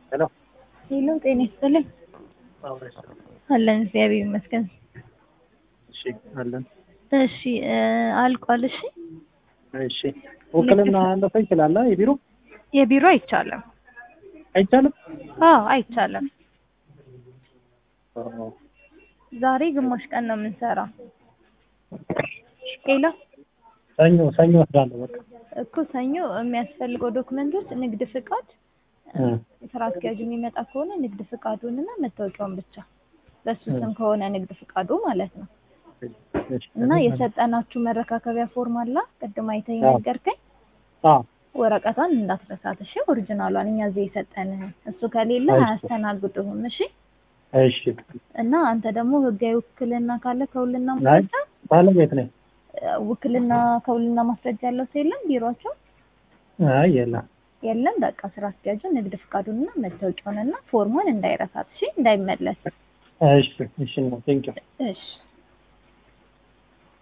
ሄሎ ሄሎ፣ ጤና ይስጥልኝ። አለን እግዚአብሔር ይመስገን። እሺ አለን። እሺ እ አልቋል። እሺ እሺ ውክልና ለሰው ይችላል የቢሮ የቢሮ አይቻልም። አይቻልም? አዎ አይቻልም። አዎ። ዛሬ ግማሽ ቀን ነው የምንሰራው። ሄሎ ሰኞ ሰኞ ወስዳለሁ በቃ እኮ ሰኞ የሚያስፈልገው ዶክመንቶች ንግድ ፍቃድ፣ እ ስራ አስኪያጁ የሚመጣ ከሆነ ንግድ ፍቃዱንና መታወቂያውን ብቻ በሱ ስም ከሆነ ንግድ ፍቃዱ ማለት ነው። እሺ። እና የሰጠናችሁ መረካከቢያ ፎርም አላ ቅድም አይተህ አዎ። ነገርከኝ። አዎ ወረቀቷን እንዳትረሳት እሺ። ኦሪጂናሏን እኛ እዚህ የሰጠንህን እሱ ከሌለ እሺ። አያስተናግዱህም። እሺ። እሺ። እና አንተ ደግሞ ህጋዊ ውክልና ካለ ከውልና አይ ማስረጃ ባለቤት ነኝ። እ ውክልና ከውልና ማስረጃ ያለው ሰው የለም ቢሮአቸው አይ የለም። የለም። በቃ ስራ አስኪያጁ ንግድ ፍቃዱንና መታወቂያውንና ፎርሙን እንዳይረሳት እሺ፣ እንዳይመለስ እሺ እሺ ነው ቴንኪው እሺ።